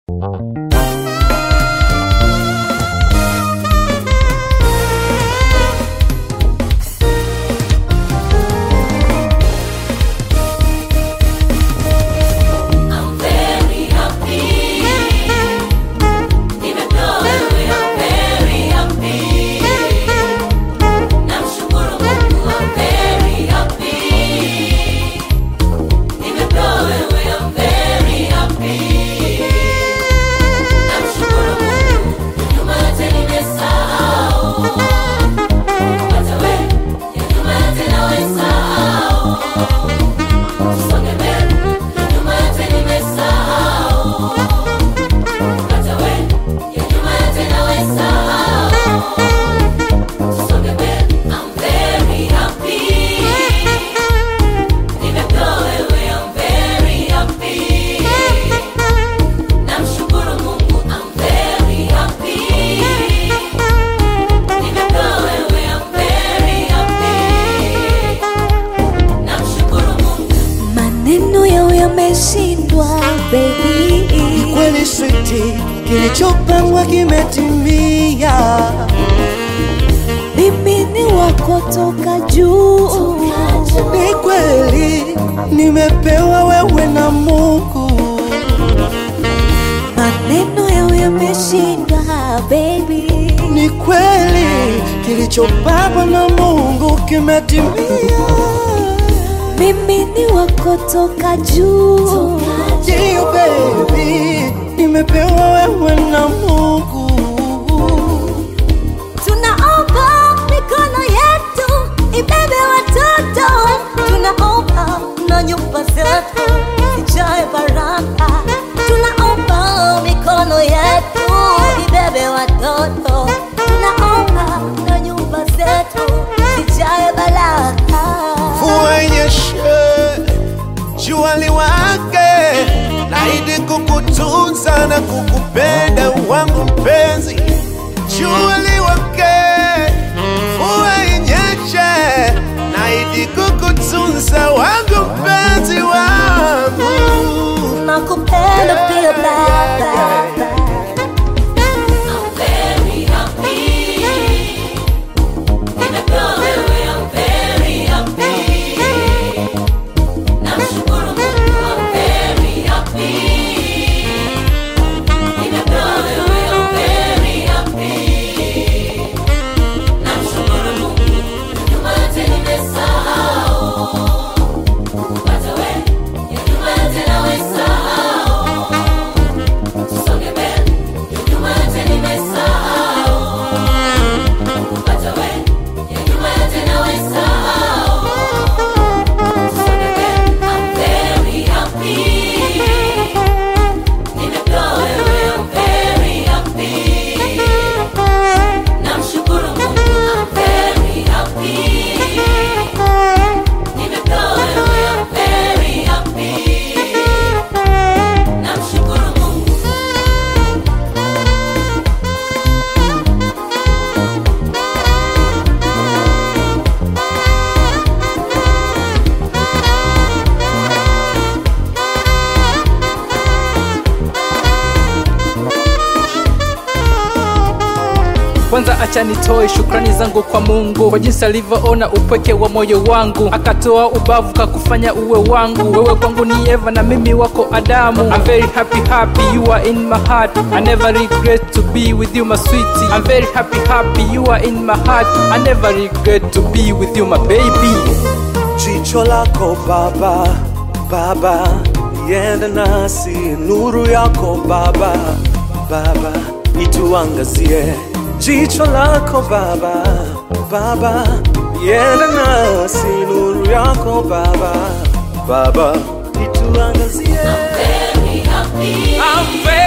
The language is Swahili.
I'm very happy. Nimepewa wewe, I'm very happy. Namshukuru Mungu, I'm very happy. Nimepewa wewe, I'm very happy. Namshukuru Mungu, nyuma yote nimesahau. Hata wewe, ya nyuma yote nawesahau. Tusonge mbele, nyuma yote nimesahau. Hata wewe, ya nyuma yote nawesahau. Tusonge mbele, I'm very happy. Nimepewa wewe, I'm very happy. Namshukuru Mungu, I'm very happy. Nimepewa wewe, I'm very happy. Namshukuru Mungu. maneno yao yameshindwa baby kweli switi, kilichopangwa kimetimia. mimi ni wako toka juu Ni kweli nimepewa wewe na Mungu, maneno yao yameshindwa baby ni kweli kilichopangwa na Mungu kimetimia. mimi ni wako toka juu Ndio baby, nimepewa wewe na Mungu. tunaomba mikono yetu ibebe watoto tunaomba na nyumba zetu zijae baraka tunaomba mikono yetu ibebe watoto tunaomba na nyumba zetu zijae baraka mvua inyeshe, jua liwake, naahidi kukutunza na kukupenda wangu mpenzi. Jua liwake, mvua inyeshe, naahidi kukutunza wangu mpenzi wangu. nakupenda pia baba I'm very happy. Nimepewa wewe, I'm very happy. Namshukuru Mungu, I'm very happy. Nimepewa wewe, I'm very happy. Namshukuru Mungu, nyuma yote nimesahau. Hata wewe, ya nyuma yote nawesahau. Tusonge mbele, ya nyuma yote nimesahau. Hata wewe, ya nyuma yote nawesahau. Tusonge mbele, I'm very happy. Nimepewa wewe, I'm very happy. Namshukuru Mungu, I'm very happy. Nimepewa wewe, I'm very happy. Namshukuru Mungu. kwanza acha nitoe shukrani zangu kwa mungu kwa jinsi alivyoona upweke wa moyo wangu akatoa ubavu kakufanya uwe wangu wewe kwangu ni eva na mimi wako adamu I'm very happy happy you are in my heart I never regret to be with you my sweetie I'm very happy happy you are in my heart I never regret to be with you my baby Jicho lako Baba, Baba, iende nasi, nuru yako Baba, Baba, ituangazie. Jicho lako Baba, Baba, iende nasi, nuru yako Baba, Baba, ituangazie. Very happy. I'm very